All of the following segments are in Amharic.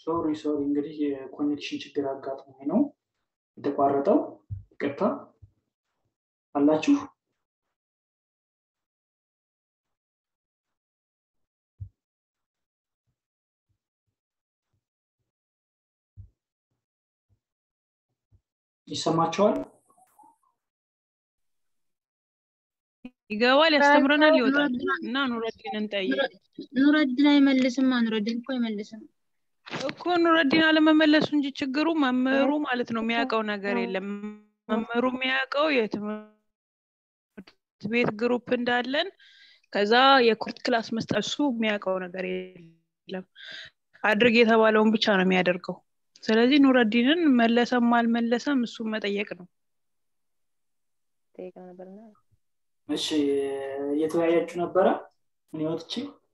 ሶሪ ሶሪ እንግዲህ የኮኔክሽን ችግር አጋጥሞ ነው የተቋረጠው ይቅርታ አላችሁ ይሰማቸዋል ይገባል ያስተምረናል ይወጣል እና ኑረዲን እንጠይቅ ኑረዲን አይመልስም ኑረዲን እኮ አይመልስም እኮ ኑረዲን አለመመለሱ እንጂ ችግሩ መምህሩ ማለት ነው የሚያውቀው ነገር የለም መምህሩ የሚያውቀው የትምህርት ቤት ግሩፕ እንዳለን ከዛ የኩርት ክላስ መስጠት እሱ የሚያውቀው ነገር የለም አድርግ የተባለውን ብቻ ነው የሚያደርገው ስለዚህ ኑረዲንን መለሰም አልመለሰም እሱን መጠየቅ ነው እሺ እየተወያያችሁ ነበረ እኔ ወጥቼ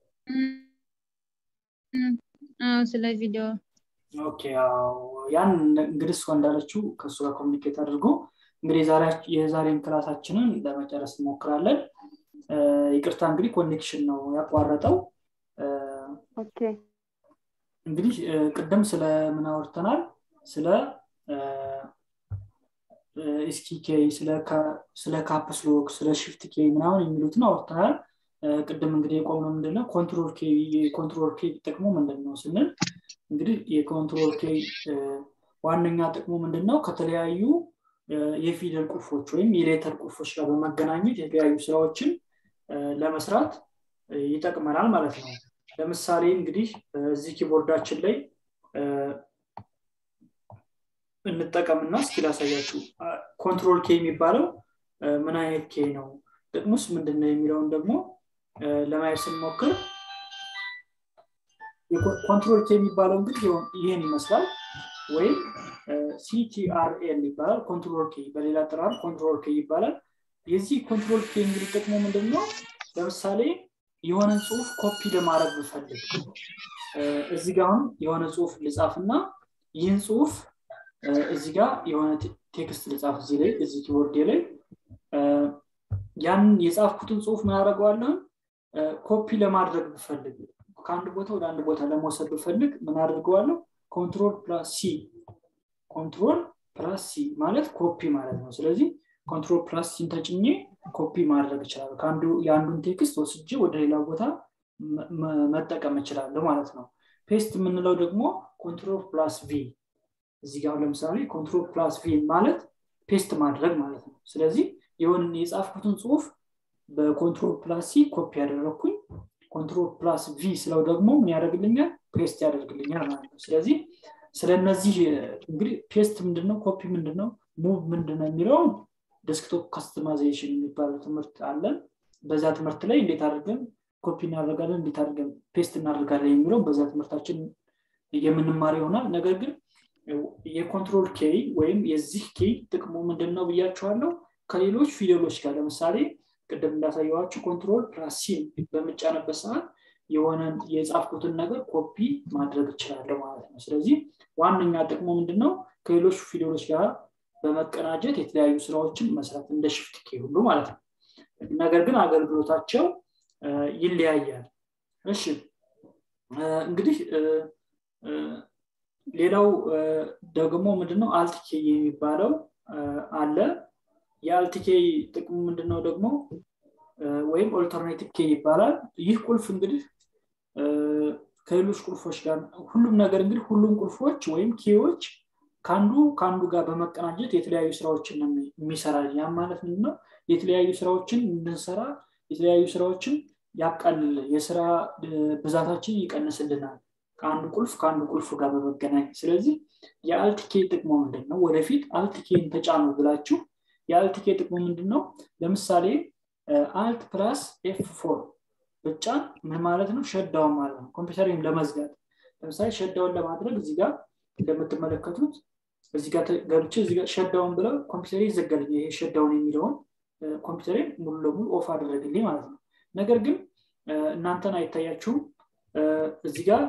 ስለ ቪዲዮ ኦኬ ያን እንግዲህ እሷ እንዳለችው ከእሱ ጋር ኮሚኒኬት አድርጎ እንግዲህ የዛሬን ክላሳችንን ለመጨረስ እንሞክራለን ይቅርታ እንግዲህ ኮኔክሽን ነው ያቋረጠው እንግዲህ ቅድም ስለ ምን አውርተናል ስለ ኤስኪ ኬይ ስለ ካፕስሎክ ስለ ሽፍት ኬይ ምናምን የሚሉትን አውርተናል ቅድም እንግዲህ የቆምነው ምንድነው ኮንትሮል ኬይ የኮንትሮል ኬይ ጥቅሙ ምንድን ነው ስንል እንግዲህ የኮንትሮል ኬይ ዋነኛ ጥቅሙ ምንድነው ከተለያዩ የፊደል ቁልፎች ወይም የሌተር ቁልፎች ጋር በመገናኘት የተለያዩ ስራዎችን ለመስራት ይጠቅመናል ማለት ነው ለምሳሌ እንግዲህ እዚህ ኪቦርዳችን ላይ እንጠቀምና እስኪ ላሳያችሁ ኮንትሮል ኬ የሚባለው ምን አይነት ኬ ነው ጥቅሙስ ምንድን ነው የሚለውን ደግሞ ለማየት ስንሞክር ኮንትሮል ኬ የሚባለው እንግዲህ ይህን ይመስላል ወይም ሲቲአርኤል ይባላል ኮንትሮል ኬ በሌላ ጥራር ኮንትሮል ኬ ይባላል የዚህ ኮንትሮል ኬ እንግዲህ ጥቅሙ ምንድን ነው ለምሳሌ የሆነን ጽሁፍ ኮፒ ለማድረግ ብፈልግ እዚህ ጋር አሁን የሆነ ጽሁፍ ልጻፍና ይህን ጽሁፍ እዚህ ጋር የሆነ ቴክስት ልጻፍ እዚህ ላይ እዚህ ኪቦርድ ላይ ያንን የጻፍኩትን ጽሁፍ ምን አደርገዋለሁ ኮፒ ለማድረግ ብፈልግ ከአንድ ቦታ ወደ አንድ ቦታ ለመውሰድ ብፈልግ ምን አድርገዋለሁ ኮንትሮል ፕላስ ሲ ኮንትሮል ፕላስ ሲ ማለት ኮፒ ማለት ነው ስለዚህ ኮንትሮል ፕላስ ሲን ተጭኜ ኮፒ ማድረግ ይችላሉ ከአንዱ የአንዱን ቴክስት ወስጄ ወደ ሌላ ቦታ መጠቀም እችላለሁ ማለት ነው ፔስት የምንለው ደግሞ ኮንትሮል ፕላስ ቪ እዚህ ጋር ለምሳሌ ኮንትሮል ፕላስ ቪ ማለት ፔስት ማድረግ ማለት ነው ስለዚህ የሆን የጻፍኩትን ጽሁፍ በኮንትሮል ፕላስ ሲ ኮፒ ያደረግኩኝ ኮንትሮል ፕላስ ቪ ስለው ደግሞ ምን ያደርግልኛል ፔስት ያደርግልኛል ማለት ነው ስለዚህ ስለነዚህ እንግዲህ ፔስት ምንድነው ኮፒ ምንድነው ሙቭ ምንድነው የሚለውን ዴስክቶፕ ካስተማይዜሽን የሚባለው ትምህርት አለን በዛ ትምህርት ላይ እንዴት አድርገን ኮፒ እናደርጋለን እንዴት አድርገን ፔስት እናደርጋለን የሚለው በዛ ትምህርታችን የምንማር ይሆናል ነገር ግን የኮንትሮል ኬይ ወይም የዚህ ኬይ ጥቅሙ ምንድን ነው ብያቸዋለሁ ከሌሎች ፊደሎች ጋር ለምሳሌ ቅድም እንዳሳየዋቸው ኮንትሮል ፕላስ ሲን በምጫነበት ሰዓት የሆነን የጻፍኩትን ነገር ኮፒ ማድረግ እችላለሁ ማለት ነው ስለዚህ ዋነኛ ጥቅሙ ምንድን ነው ከሌሎች ፊደሎች ጋር በመቀናጀት የተለያዩ ስራዎችን መስራት እንደ ሽፍት ኬ ሁሉ ማለት ነው ነገር ግን አገልግሎታቸው ይለያያል እሺ እንግዲህ ሌላው ደግሞ ምንድነው አልትኬ የሚባለው አለ የአልትኬ ጥቅሙ ምንድነው ደግሞ ወይም ኦልተርኔቲቭ ኬ ይባላል ይህ ቁልፍ እንግዲህ ከሌሎች ቁልፎች ጋር ሁሉም ነገር እንግዲህ ሁሉም ቁልፎች ወይም ኬዎች ከአንዱ ከአንዱ ጋር በመቀናጀት የተለያዩ ስራዎችን የሚሰራ ያም ማለት ምንድነው የተለያዩ ስራዎችን እንድንሰራ የተለያዩ ስራዎችን ያቃልል የስራ ብዛታችን ይቀንስልናል ከአንዱ ቁልፍ ከአንዱ ቁልፍ ጋር በመገናኘት ስለዚህ የአልትኬ ጥቅሙ ምንድን ነው ወደፊት አልትኬን ተጫኑ ብላችሁ የአልትኬ ጥቅሙ ምንድን ነው ለምሳሌ አልት ፕላስ ኤፍ ፎር ብጫን ምን ማለት ነው ሸዳውን ማለት ነው ኮምፒውተሪን ለመዝጋት ለምሳሌ ሸዳውን ለማድረግ እዚህ ጋር እንደምትመለከቱት እዚህ ጋር ገብቼ እዚህ ጋር ሸዳውን ብለው ኮምፒውተር ይዘጋልኝ ይሄ ሸዳውን የሚለውን ኮምፒውተሬን ሙሉ ለሙሉ ኦፍ አደረግልኝ ማለት ነው ነገር ግን እናንተን አይታያችሁም እዚህ ጋር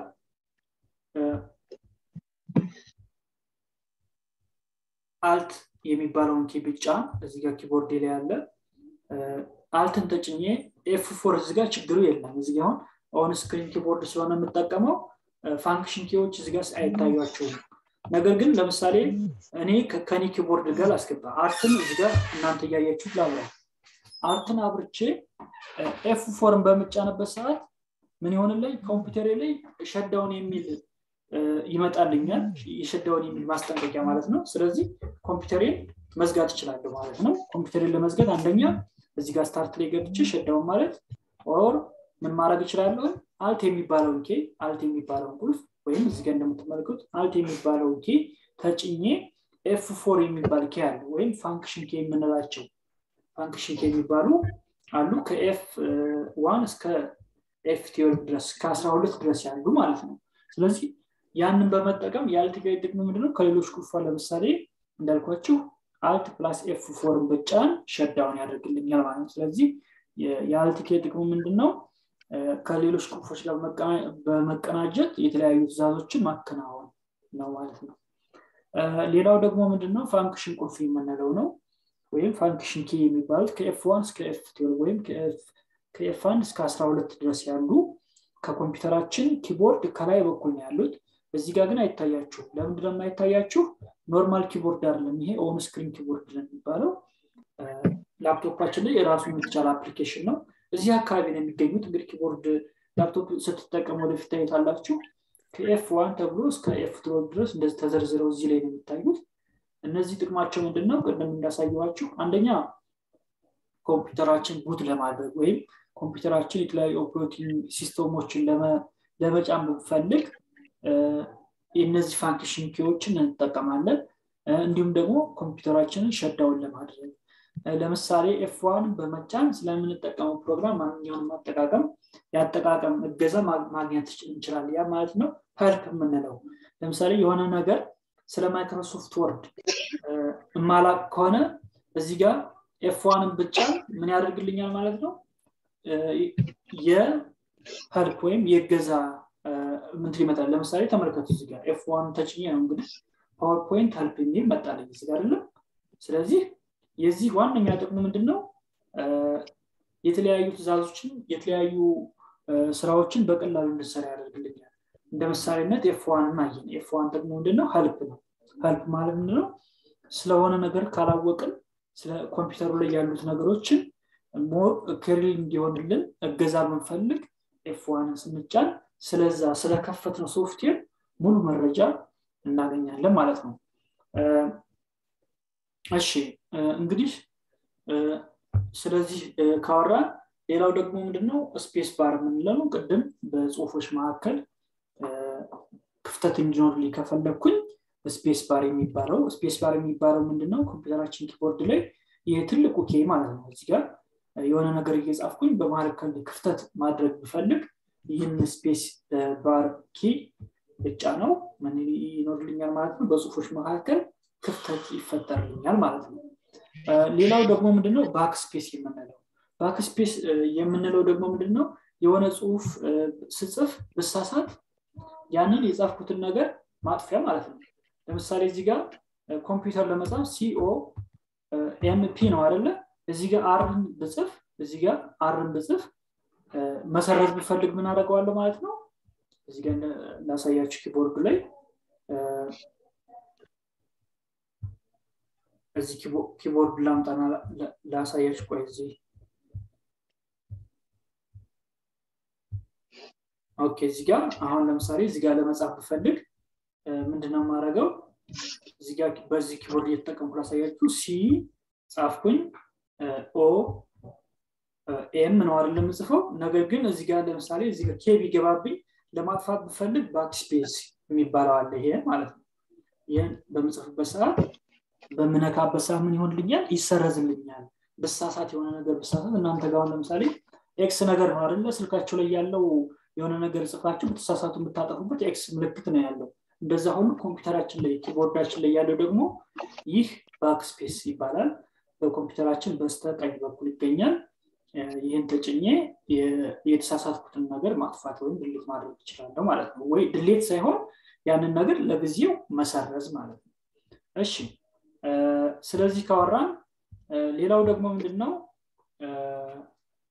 አልት የሚባለውን ኪ ብጫ እዚህ ጋር ኪቦርድ ላይ ያለ አልትን ተጭኜ ኤፍ ፎር እዚህ ጋር ችግሩ የለም እዚህ አሁን ኦን ስክሪን ኪቦርድ ስለሆነ የምጠቀመው ፋንክሽን ኪዎች እዚጋ አይታዩቸውም ነገር ግን ለምሳሌ እኔ ከኔ ኪቦርድ ጋር ላስገባ አርትን እዚጋ እናንተ እያያችሁ ላለ አርትን አብርቼ ኤፍ ፎርን በምጫንበት ሰዓት ምን ይሆንልኝ ኮምፒውተሬ ላይ ሸዳውን የሚል ይመጣልኛል የሸዳውን የሚል ማስጠንቀቂያ ማለት ነው ስለዚህ ኮምፒውተሬን መዝጋት እችላለሁ ማለት ነው ኮምፒውተሬን ለመዝጋት አንደኛ እዚህ ጋር ስታርት ላይ ገብቼ ሸዳውን ማለት ኦር ምን ማድረግ እችላለሁ አልት የሚባለውን ኬ አልት የሚባለውን ቁልፍ ወይም እዚህ ጋር እንደምትመለከቱት አልት የሚባለውን ኬ ተጭኜ ኤፍ ፎር የሚባል ኬ አለ ወይም ፋንክሽን ኬ የምንላቸው ፋንክሽን ኬ የሚባሉ አሉ ከኤፍ ዋን እስከ ኤፍ ቲዮሪ ድረስ ከአስራ ሁለት ድረስ ያሉ ማለት ነው ስለዚህ ያንን በመጠቀም የአልት ጋር ጥቅም ምንድነው ከሌሎች ቁልፏ ለምሳሌ እንዳልኳችሁ አልት ፕላስ ኤፍ ፎርን ብጫን ሸዳውን ያደርግልኛል ማለት ነው ስለዚህ የአልት ኬ ጥቅሙ ምንድነው ከሌሎች ቁልፎች ጋር በመቀናጀት የተለያዩ ትእዛዞችን ማከናወን ነው ማለት ነው ሌላው ደግሞ ምንድነው ፋንክሽን ቁልፍ የምንለው ነው ወይም ፋንክሽን ኬ የሚባሉት ከኤፍ ዋን እስከ ኤፍ ወይም ከኤፍ አንድ እስከ አስራ ሁለት ድረስ ያሉ ከኮምፒውተራችን ኪቦርድ ከላይ በኩል ነው ያሉት እዚህ ጋር ግን አይታያችሁም ለምንድነው የማይታያችሁ ኖርማል ኪቦርድ አይደለም ይሄ ኦን ስክሪን ኪቦርድ ነው የሚባለው ላፕቶፓችን ላይ የራሱ የሚቻል አፕሊኬሽን ነው እዚህ አካባቢ ነው የሚገኙት እንግዲህ ኪቦርድ ላፕቶፕ ስትጠቀሙ ወደፊት ታዩታላችሁ ከኤፍ ዋን ተብሎ እስከ ኤፍ ትሮል ድረስ እንደዚህ ተዘርዝረው እዚህ ላይ ነው የሚታዩት እነዚህ ጥቅማቸው ምንድነው ቅድም እንዳሳየዋችሁ አንደኛ ኮምፒውተራችን ቡት ለማድረግ ወይም ኮምፒውተራችን የተለያዩ ኦፕሬቲንግ ሲስተሞችን ለመጫን ብፈልግ የእነዚህ ፋንክሽን ኪዎችን እንጠቀማለን እንዲሁም ደግሞ ኮምፒውተራችንን ሸዳውን ለማድረግ ለምሳሌ ኤፍዋን በመጫን ስለምንጠቀመው ፕሮግራም ማንኛውንም አጠቃቀም የአጠቃቀም እገዛ ማግኘት እንችላለን ያ ማለት ነው ፐልፕ የምንለው ለምሳሌ የሆነ ነገር ስለ ማይክሮሶፍት ወርድ እማላቅ ከሆነ እዚህ ጋር ኤፍዋንን ብጫን ምን ያደርግልኛል ማለት ነው የፐልፕ ወይም የገዛ ምንትን ይመጣል ለምሳሌ ተመልከቱ እዚህ ጋር ኤፍ ዋን ተጭኜ ነው እንግዲህ ፓወርፖይንት ሄልፕ የሚል መጣለኝ እዚህ ጋር አይደለም ስለዚህ የዚህ ዋነኛ ጥቅሙ ምንድን ነው የተለያዩ ትእዛዞችን የተለያዩ ስራዎችን በቀላሉ እንድሰራ ያደርግልኛል እንደ ምሳሌነት ኤፍ ዋን እናየን ኤፍ ዋን ጥቅሙ ምንድነው ሀልፕ ነው ሀልፕ ማለት ምንድነው ስለሆነ ነገር ካላወቅን ስለ ኮምፒውተሩ ላይ ያሉት ነገሮችን ሞር ክሪል እንዲሆንልን እገዛ ብንፈልግ ኤፍ ዋንን ስንጫን ስለዛ ስለከፈት ነው ሶፍትዌር ሙሉ መረጃ እናገኛለን ማለት ነው እሺ እንግዲህ ስለዚህ ካወራን ሌላው ደግሞ ምንድነው ስፔስ ባር የምንለው ቅድም በጽሁፎች መካከል ክፍተት እንዲኖር ከፈለግኩኝ ስፔስ ባር የሚባለው ስፔስ ባር የሚባለው ምንድነው ኮምፒውተራችን ኪቦርድ ላይ ይህ ትልቁ ኬ ማለት ነው እዚህ ጋር የሆነ ነገር እየጻፍኩኝ በመካከል ክፍተት ማድረግ ብፈልግ ይህን ስፔስ ባር ኪ ብቻ ነው ምን ይኖርልኛል ማለት ነው በጽሁፎች መካከል ክፍተት ይፈጠርልኛል ማለት ነው ሌላው ደግሞ ምንድነው ባክ ስፔስ የምንለው ባክ ስፔስ የምንለው ደግሞ ምንድነው የሆነ ጽሁፍ ስጽፍ ብሳሳት ያንን የጻፍኩትን ነገር ማጥፊያ ማለት ነው ለምሳሌ እዚህ ጋር ኮምፒውተር ለመጻፍ ሲኦ ኤምፒ ነው አደለ እዚህ ጋር አርን ብጽፍ እዚህ ጋር አርን ብጽፍ መሰረዝ ብፈልግ ምን አደርገዋለሁ ማለት ነው እዚህ ጋር ላሳያችሁ ኪቦርድ ላይ እዚህ ኪቦርድ ላምጣና ላሳያችሁ ቆይ እዚህ ኦኬ እዚህ ጋር አሁን ለምሳሌ እዚህ ጋር ለመጻፍ ብፈልግ ምንድነው የማደርገው እዚህ ጋር በዚህ ኪቦርድ እየተጠቀምኩ ላሳያችሁ ሲ ጻፍኩኝ ኦ ኤም ነው አይደል የምጽፈው ነገር ግን እዚህ ጋር ለምሳሌ እዚህ ጋር ኬ ቢገባብኝ ለማጥፋት ብፈልግ ባክስፔስ የሚባለው አለ ይሄ ማለት ነው ይህን በምጽፍበት ሰዓት በምነካበት ሰዓት ምን ይሆንልኛል ይሰረዝልኛል ብሳሳት የሆነ ነገር ብሳሳት እናንተ ጋር ለምሳሌ ኤክስ ነገር ነው አይደለ ስልካቸው ላይ ያለው የሆነ ነገር ጽፋችሁ ብትሳሳቱ የምታጠፉበት ኤክስ ምልክት ነው ያለው እንደዛ ሁሉ ኮምፒውተራችን ላይ ኪቦርዳችን ላይ ያለው ደግሞ ይህ ባክስፔስ ይባላል በኮምፒውተራችን በስተ ቀኝ በኩል ይገኛል ይህን ተጭኜ የተሳሳትኩትን ነገር ማጥፋት ወይም ድሌት ማድረግ ይችላለሁ ማለት ነው ወይ ድሌት ሳይሆን ያንን ነገር ለጊዜው መሰረዝ ማለት ነው እሺ ስለዚህ ካወራን ሌላው ደግሞ ምንድን ነው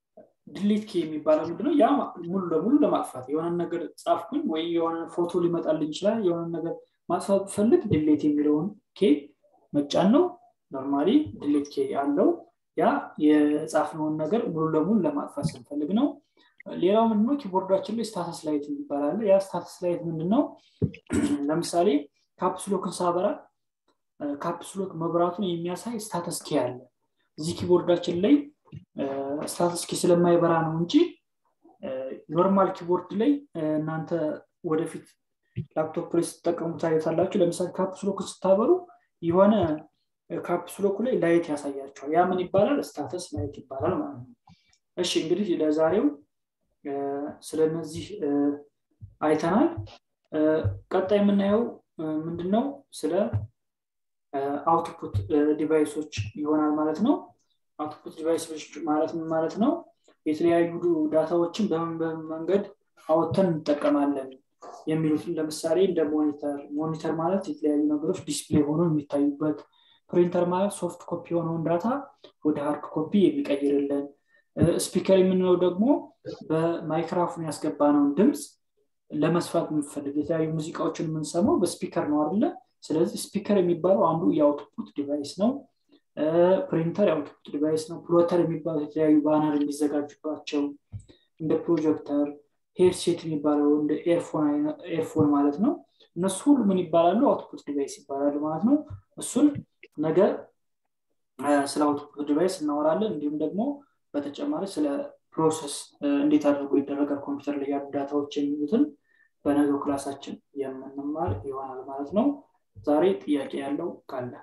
ድሌት ኬ የሚባለው ምንድነው ያ ሙሉ ለሙሉ ለማጥፋት የሆነ ነገር ጻፍኩኝ ወይ የሆነ ፎቶ ሊመጣልኝ ይችላል የሆነ ነገር ማጥፋት ብፈልግ ድሌት የሚለውን ኬ መጫን ነው ኖርማሊ ድሌት ኬ አለው ያ የጻፍነውን ነገር ሙሉ ለሙሉ ለማጥፋት ስንፈልግ ነው ሌላው ምንድነው ኪቦርዳችን ላይ ስታተስ ላይት ይባላል ያ ስታተስ ላይት ምንድነው ለምሳሌ ካፕስሎክን ሳበራ ካፕስሎክ መብራቱን የሚያሳይ ስታተስ ኬ አለ እዚህ ኪቦርዳችን ላይ ስታተስ ኬ ስለማይበራ ነው እንጂ ኖርማል ኪቦርድ ላይ እናንተ ወደፊት ላፕቶፕ ላይ ስትጠቀሙ ታዩታላችሁ ለምሳሌ ካፕስሎክን ስታበሩ የሆነ ካፕስሎኩ ላይ ላይት ያሳያቸዋል ያ ምን ይባላል ስታተስ ላይት ይባላል ማለት ነው እሺ እንግዲህ ለዛሬው ስለነዚህ አይተናል ቀጣይ የምናየው ምንድነው ስለ አውትፑት ዲቫይሶች ይሆናል ማለት ነው አውትፑት ዲቫይሶች ማለት ምን ማለት ነው የተለያዩ ዳታዎችን በምን በምን መንገድ አወተን እንጠቀማለን የሚሉትን ለምሳሌ እንደ ሞኒተር ሞኒተር ማለት የተለያዩ ነገሮች ዲስፕሌይ ሆኖ የሚታዩበት ፕሪንተር ማለት ሶፍት ኮፒ የሆነውን ዳታ ወደ ሃርድ ኮፒ የሚቀይርልን ስፒከር የምንለው ደግሞ በማይክራፎን ያስገባነውን ድምፅ ለመስፋት የምንፈልግ የተለያዩ ሙዚቃዎችን የምንሰማው በስፒከር ነው አለ ስለዚህ ስፒከር የሚባለው አንዱ የአውትፑት ዲቫይስ ነው ፕሪንተር የአውትፑት ዲቫይስ ነው ፕሎተር የሚባሉ የተለያዩ ባነር የሚዘጋጁባቸው እንደ ፕሮጀክተር ሄድሴት የሚባለው እንደ ኤርፎን ማለት ነው እነሱ ሁሉ ምን ይባላሉ አውትፑት ዲቫይስ ይባላሉ ማለት ነው እሱን ነገ ስለ አውትፑት ዲቫይስ እናወራለን እንዲሁም ደግሞ በተጨማሪ ስለ ፕሮሰስ እንዴት አድርጎ ይደረጋል ኮምፒውተር ላይ ያሉ ዳታዎች የሚሉትን በነገው ክላሳችን የምንማር ይሆናል ማለት ነው ዛሬ ጥያቄ ያለው ካለ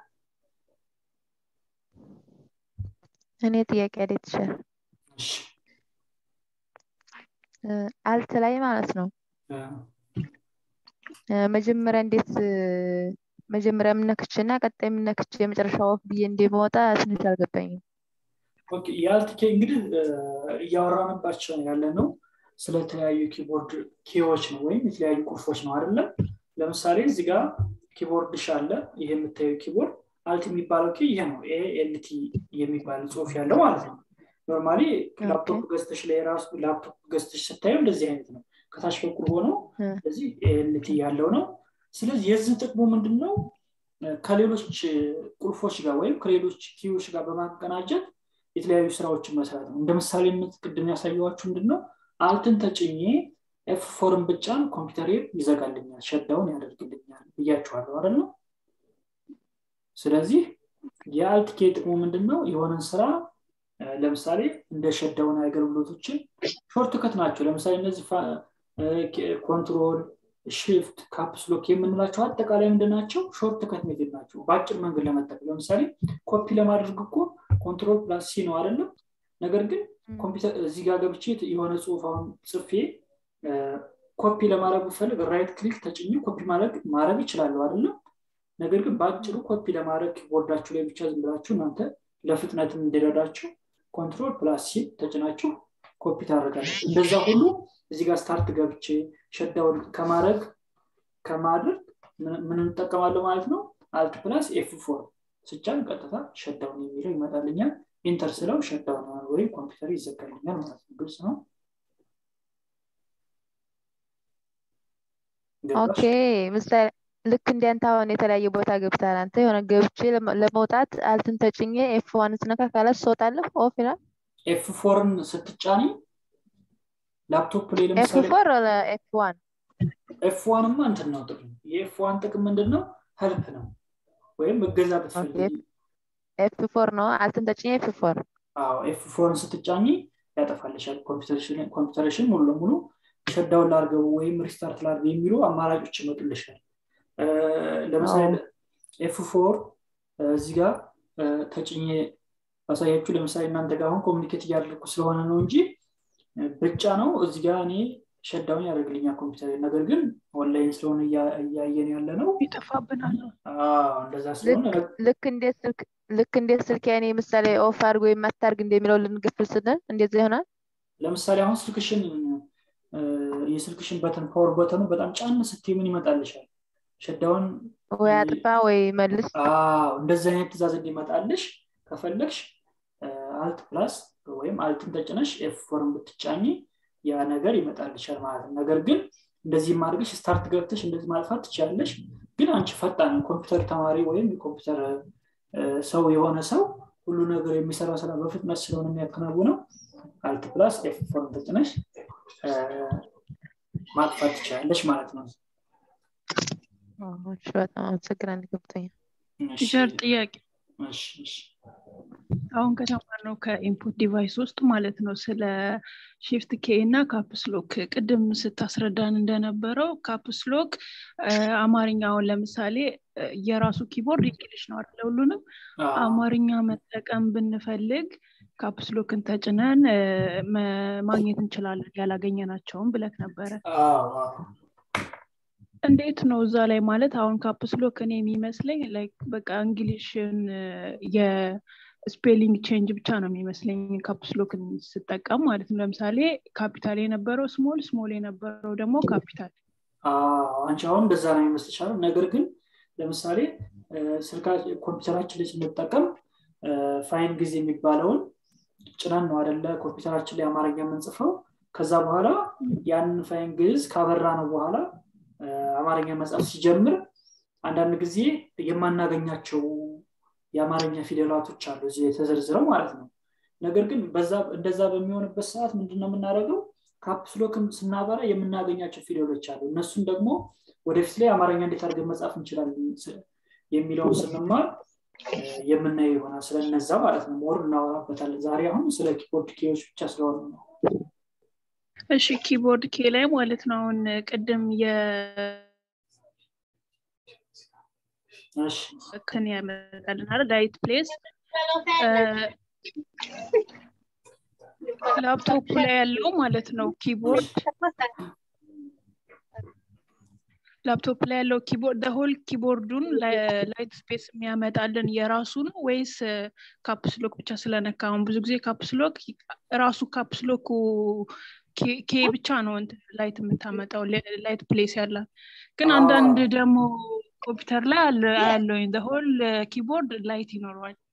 እኔ ጥያቄ አዴት ይችላል አልት ላይ ማለት ነው መጀመሪያ እንዴት መጀመሪያ የምነክች እና ቀጣይ የምነክች የመጨረሻ ወፍ ብዬ እንደመወጣ ትንሽ አልገባኝም የአልት እንግዲህ እያወራንባቸው ያለ ነው ስለተለያዩ ኪቦርድ ኬዎች ነው ወይም የተለያዩ ቁልፎች ነው አይደለም ለምሳሌ እዚህ ጋር ኪቦርድሽ አለ ይሄ የምታየው ኪቦርድ አልት የሚባለው ኬ ይሄ ነው ኤልቲ የሚባል ጽሁፍ ያለው ማለት ነው ኖርማሊ ላፕቶፕ ገዝተሽ ላይ ራሱ ላፕቶፕ ገዝተሽ ስታየው እንደዚህ አይነት ነው ከታች በኩል ሆኖ ስለዚህ ኤልቲ ያለው ነው ስለዚህ የዚህ ጥቅሙ ምንድን ነው ከሌሎች ቁልፎች ጋር ወይም ከሌሎች ኪዎች ጋር በማቀናጀት የተለያዩ ስራዎችን መስራት ነው እንደ ምሳሌ ቅድም ያሳየዋችሁ ምንድን ነው አልትን ተጭኜ ኤፍ ፎርን ብጫን ኮምፒውተር ይዘጋልኛል ሸዳውን ያደርግልኛል ብያችኋለሁ አይደል ነው ስለዚህ የአልት ኬ ጥቅሙ ምንድን ነው የሆነን ስራ ለምሳሌ እንደ ሸዳውን አገልግሎቶችን ሾርት ከት ናቸው ለምሳሌ እነዚህ ኮንትሮል ሽፍት ካፕስሎክ የምንላቸው አጠቃላይ ምንድን ናቸው ሾርት ከት ሜቴድ ናቸው በአጭር መንገድ ለመጠቀም ለምሳሌ ኮፒ ለማድረግ እኮ ኮንትሮል ፕላስ ሲ ነው አይደለም ነገር ግን ኮምፒውተር እዚህ ጋር ገብቼ የሆነ ጽሁፍ አሁን ጽፌ ኮፒ ለማድረግ ብፈልግ ራይት ክሊክ ተጭኝ ኮፒ ማድረግ ይችላለሁ አይደለም ነገር ግን በአጭሩ ኮፒ ለማድረግ ቦርዳችሁ ላይ ብቻ ዝም ብላችሁ እናንተ ለፍጥነትም እንዲረዳችሁ ኮንትሮል ፕላስ ሲ ተጭናችሁ ኮፒ ታደርጋለች እንደዛ ሁሉ እዚህ ጋር ስታርት ገብቼ ሸዳውን ከማድረግ ከማድረግ ምን እንጠቀማለሁ ማለት ነው አልት ፕላስ ኤፍ ፎር ስጫን ቀጥታ ሸዳውን የሚለው ይመጣልኛል ኢንተር ስለው ሸዳውን ወይም ኮምፒውተር ይዘጋልኛል ማለት ነው ግልጽ ነው ኦኬ ምሳሌ ልክ እንዲያንተ አሁን የተለያየ ቦታ ገብታል አንተ የሆነ ገብቼ ለመውጣት አልትን ተጭኜ ኤፍ ዋን ስነካ ካላት ስወጣለሁ ኦፍ ይላል ኤፍ ፎርን ስትጫኒ ላፕቶፕ ላይ ኤፍ ለምሳሌ ፎር ኤፍ ዋን ኤፍ ዋንማ እንትን ነው ጥቅም የኤፍ ዋን ጥቅም ምንድን ነው ሄልፕ ነው ወይም እገዛ ብትፈልጊ ኤፍ ፎር ነው አልትን ተጭኜ ኤፍ ፎር አዎ ኤፍ ፎርን ስትጫኒ ያጠፋልሻል ኮምፒውተርሽን ሙሉ ለሙሉ ሸዳውን ላርገው ወይም ሪስታርት ላርገው የሚሉ አማራጮች ይመጡልሻል ለምሳሌ ኤፍ ፎር እዚህ ጋር ተጭኜ ባሳያችሁ ለምሳሌ እናንተ ጋር አሁን ኮሚኒኬት እያደረግኩ ስለሆነ ነው እንጂ ብቻ ነው እዚህ ጋር እኔ ሸዳውን ያደርግልኛል ኮምፒውተር ነገር ግን ኦንላይን ስለሆነ እያየን ያለ ነው ይጠፋብናል እንደዛ ስለሆነ ልክ እንዴት ስልክ ልክ እንዴት ስልክ ያኔ ምሳሌ ኦፍ አድርጎ ወይም አታርግ እንደሚለው ልንገፍል ስንል እንደዚ ይሆናል ለምሳሌ አሁን ስልክሽን የስልክሽን በተን ፓወር በተኑ በጣም ጫን ስትይ ምን ይመጣልሻል ሸዳውን ወይ አጥፋ ወይ መልስ እንደዚህ አይነት ትእዛዝ እንዲመጣልሽ ከፈለግሽ አልት ፕላስ ወይም አልትን ተጭነሽ ኤፍ ፎርን ብትጫኝ ያ ነገር ይመጣልሻል ማለት ነው ነገር ግን እንደዚህ ማድረግሽ ስታርት ገብተሽ እንደዚህ ማጥፋት ትችላለሽ ግን አንቺ ፈጣን ኮምፒውተር ተማሪ ወይም የኮምፒውተር ሰው የሆነ ሰው ሁሉ ነገር የሚሰራ ስራ በፍጥነት ስለሆነ የሚያከናውነው አልት ፕላስ ኤፍ ፎርን ተጭነሽ ማጥፋት ትችላለሽ ማለት ነው በጣም አመሰግናለሁ ገብቶኛል ቲቸር ጥያቄ አሁን ከተማርነው ከኢንፑት ዲቫይስ ውስጥ ማለት ነው ስለ ሺፍት ኬ እና ካፕስሎክ ቅድም ስታስረዳን እንደነበረው ካፕስሎክ አማርኛውን ለምሳሌ የራሱ ኪቦርድ እንግሊሽ ነው አይደለ ሁሉንም አማርኛ መጠቀም ብንፈልግ ካፕስሎክን ተጭነን ማግኘት እንችላለን ያላገኘናቸውም ብለክ ነበረ እንዴት ነው እዛ ላይ ማለት አሁን ካፕስሎክ እኔ የሚመስለኝ በቃ እንግሊሽን የስፔሊንግ ቼንጅ ብቻ ነው የሚመስለኝ ካፕስሎክን ስጠቀም ማለት ነው ለምሳሌ ካፒታል የነበረው ስሞል ስሞል የነበረው ደግሞ ካፒታል አንቺ አሁን እንደዛ ነው የሚመስልሻል ነገር ግን ለምሳሌ ስልካ ኮምፒውተራችን ላይ ስንጠቀም ፋይን ጊዜ የሚባለውን ጭነን ነው አደለ ኮምፒውተራችን ላይ አማርኛ የምንጽፈው ከዛ በኋላ ያንን ፋይን ግዝ ካበራ ነው በኋላ አማርኛ መጽሐፍ ሲጀምር አንዳንድ ጊዜ የማናገኛቸው የአማርኛ ፊደላቶች አሉ እዚህ የተዘርዝረው ማለት ነው ነገር ግን እንደዛ በሚሆንበት ሰዓት ምንድነው የምናደርገው ካፕስሎክም ስናበራ የምናገኛቸው ፊደሎች አሉ እነሱን ደግሞ ወደፊት ላይ አማርኛ እንዴት አድርገን መጻፍ እንችላለን የሚለውን ስንማር የምናየው ይሆናል ስለነዛ ማለት ነው ሞር እናወራበታለን ዛሬ አሁን ስለ ኪቦርድ ኬዎች ብቻ ስለሆነ ነው እሺ ኪቦርድ ኬ ላይ ማለት ነው አሁን ቅድም ክን ያመጣልን አለ ዳይት ፕሌስ ላፕቶፕ ላይ ያለው ማለት ነው ኪቦርድ ላፕቶፕ ላይ ያለው ኪቦርድ ሆል ኪቦርዱን ላይት ስፔስ የሚያመጣልን የራሱ ነው ወይስ ካፕስሎክ ብቻ ስለነካ አሁን ብዙ ጊዜ ካፕስሎክ ራሱ ካፕስሎኩ ኬ ብቻ ነው ላይት የምታመጣው ላይት ፕሌስ ያላት ግን አንዳንድ ደግሞ ኮምፒውተር ላይ ያለውኝ ሆል ኪቦርድ ላይት ይኖረዋል